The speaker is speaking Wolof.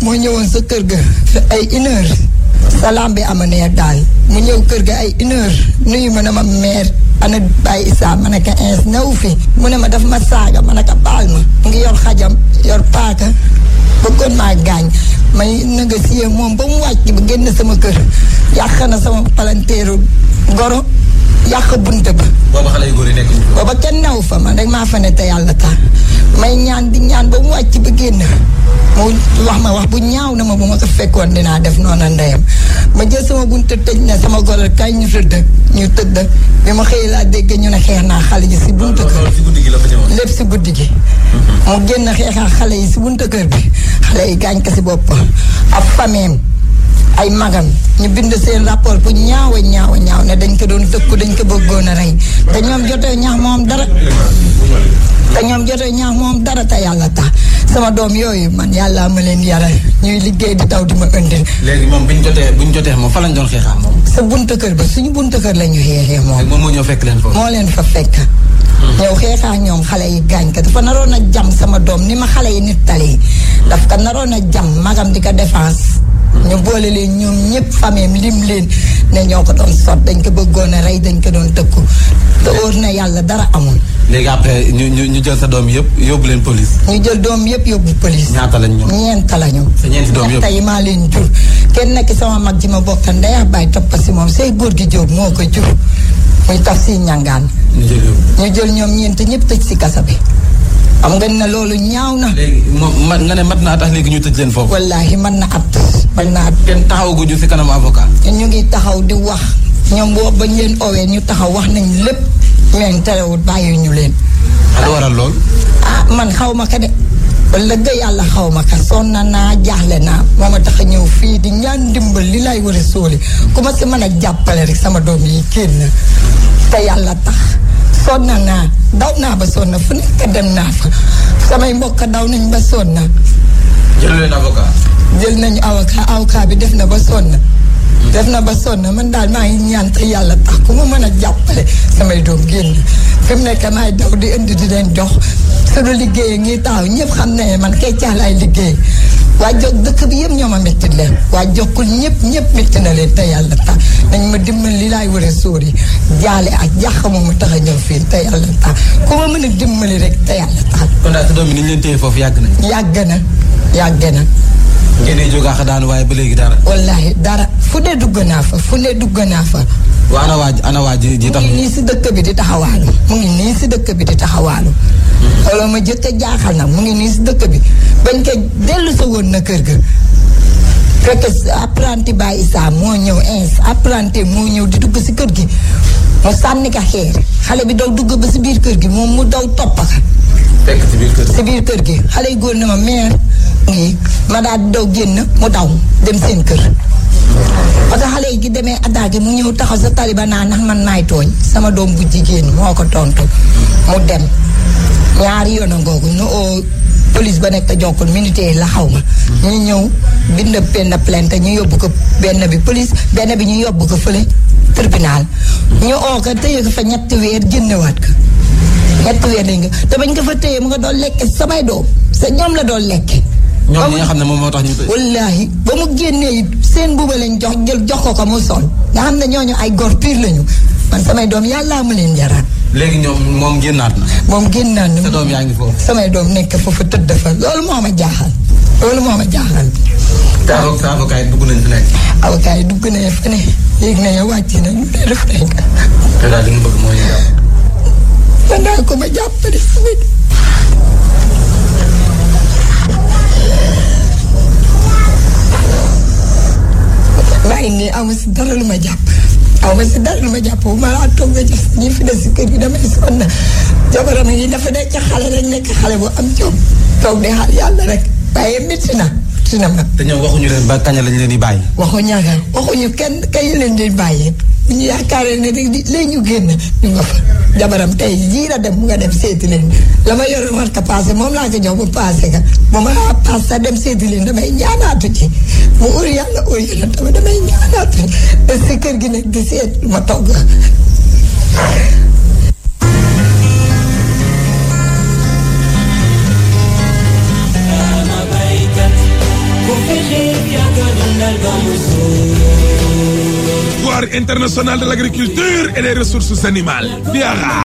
moo ñëwoon sa kër ga ay une heure salaam bi ama neer daal mu ñëw kër ga ay une heure nuyu ma ne ma meer ana Baye Issa ma ne ko ins new fi mu ne ma daf ma saaga ma ne ko baal ma mu ngi yor xajam yor paaka bëggoon maa gaañ may négocier moom ba mu wàcc ba génn sama kër yàq na sama palanteeru goro yàq bunt ba booba xale yu góor yi nekk ñu. booba kenn new fa man rek maa fa ne te yàlla tax may ñaan di ñaan ba mu wàcc ba génn mu wax ma wax bu ñaaw na ma bu ma ko fekkoon dinaa def noonu ndeyam ma jël sama bunte tëj na sama goro kay ñu tëdd ñu tëdd bi ma xëy laa dégg ñu ne xeex naa xale yi si buntu kër loolu si guddi gi la fa ñëwoon. lépp si guddi gi mu génn xeexaa xale yi si buntu kër bi xale yi gaañ ko si boppam ab fameem ay magam ñu bind seen rapport bu ñaaw a ñaaw a ñaaw ne dañ ko doon tëkku dañ ko bëggoon a rey te ñoom jotee ñaax moom dara te ñoom jotee ñaax moom dara te yàlla tax sama doom yooyu man yàlla ma leen yaral ñuy liggéey di daw di ma indil léegi moom bi ñu jotee bu ñu jotee moom fa lañ doon xeexaa moom. sa buntu kër ba suñu buntu kër la ñu xeexee moom léegi moom moo ñëw fekk leen foofu. moo leen fa fekk ñëw xeexaa ñoom xale yi gaañ ka dafa naroon a jam sama doom ni ma xale yi nit tale yi daf ko naroon a jam magam di ko défense ñu boole leen ñoom ñëpp famille lim leen ne ñoo ko doon sot dañ ko bëggoon a rey dañ ko doon tëkku te óor na yàlla dara amul léegi après ñu ñu ñu jël sa doom yëpp yóbbu leen police. ñu jël doom yëpp yóbbu police ñaata lañ ñoom. ñeent lañu sa ñeenti doom yëpp. tey maa leen jur kenn nekk sama mag ji ma bokk ndey ak baay toppa si moom say góor gi jóob moo ko jur muy taf si ñangaan ñu jël yóbbu. ñu jël ñoom ñeent ñëpp tëj si kasa bi xam nga ne loolu ñaaw na léegi moom ma nga ne mat naa tax léegi ñu tëj leen foofu. wallaahi mën na at mën na at kenn taxawaguñu si kanam avocat. ñu ngi taxaw di wax ñoom boobu bañ leen owee ñu taxaw wax nañ lépp mais terewul bàyyi ñu leen lu waral lool. ah man xaw ma ka de wala ga yàlla xaw ma ka sonn naa jaaxle naa moo ma tax a ñëw fii di ñaan ndimbal li lay war a sóoli ku ma si mën a jàppale rek sama doom yi génn te yàlla tax sonn naa daw naa ba sonn fu nekk dem naa fa samay mbokk daw nañ ba sonn jël leen avocat. jël nañu avocat avocat bi def na ba sonn def na ba sonn man daal maa ngi ñaan te yàlla tax ku ma mën a jàppale samay doom génn fi mu nekk maay daw di indi di leen jox suñu liggéey ngi taxaw ñëpp xam ne man kay caalaay liggéey waa jog dëkk bi yëpp ñoo ma métti leen waa jokkul ñëpp ñëpp métti na leen te yàlla tax nañ ma dimbali li laay war a sóori jaale ak jàq ma mu tax a ñëw fii te yàlla tax ku ma mën a dimbali rek te yàlla tax kon daal sa doom yi ni ñu leen téye foofu yàgg nañ. yàgg na yàgg na ngeen di jógaax daanu waaye ba léegi dara. wallahi dara fu ne dugg naa fa fu ne dugg naa fa waa ana waa ana waa ji ji mu tax. ngi nii si dëkk bi di taxawaalu mu ngi nii si dëkk bi di taxawaalu loolu ma jëkk a jaaxal nag mu ngi nii si dëkk bi bañ ko dellu sa woon na kër ga fekk apprenti Baye Issa moo ñëw ins apprenti moo ñëw di dugg si kër gi mu sànni ka xeer xale bi daw dugg ba si biir kër gi moom mu daw toppa ka fekk ci biir kër si biir kër gi xale yi góor na ma meer ngi ma daal di daw génn mu daw dem seen kër parce que xale yi gi demee attaqué mu ñëw taxaw sa taliba naa ndax man maay tooñ sama doom bu jigéen moo ko tontu mu dem ñaari yoon a ngoogu ñu oo police ba nekk jokkul militaire la xaw ma ñu ñëw bind benn plainte ñu yóbbu ko benn bi police benn bi ñu yóbbu ko fële tribunal ñu oo ko tëye ko fa ñetti weer génnewaat ko ñetti weer lañ ko te bañ ko fa tëye mu nga doon lekk samay doom sa ñoom la doon lekk ñoom ñi nga xam ne moom moo tax ñu tëj. wallaahi ba mu génnee it seen buuba lañ jox jël jox ko ko mu sol nga xam ne ñooñu ay góor pire lañu man samay doom yàllaa ma leen jaraat léegi ñoom moom génnaat na. moom génn naa sa doom yaa ngi foofu. samay doom nekk foofu tëdd fa loolu moo ma jaaxal loolu moo ma jaaxal te avocat sa avocat yi dugg nañ fi nekk. avocat yi dugg nañu fa ne yéeg nañu wàcc nañu ne def nañ ko te daal li nga bëgg mooy ñu jàpp. man daal ko ma jàppale sama maa ngi nii amu si dara lu ma jàpp aw ma si dara lu ma jàpp bu ma laa toog nga gis ñi fi des si kër gi damay sonn jabaram yi dafa nekk xale rek nekk xale bu am jom toog di xaar yàlla rek waaye métti na métti na ma te ñoom waxuñu leen ba kañ lañ leen di bàyyi. waxuñu ak waxuñu kenn kañ leen di bàyyi bu ñu yaakaaree ne rek di léegi ñu génn ñu nga fa jabaram tey jii la dem mu nga dem seeti leen la ma yore war ka passé moom laa ko jox bu passé ka bu ma passe sa dem seeti leen damay ñaanaatu ci mu ur yàlla ur yàlla tamit damay ñaanaatu ci te si kër gi nag di seet ma togg ku fi foire internationale de l'agriculture et des ressources animales FIARA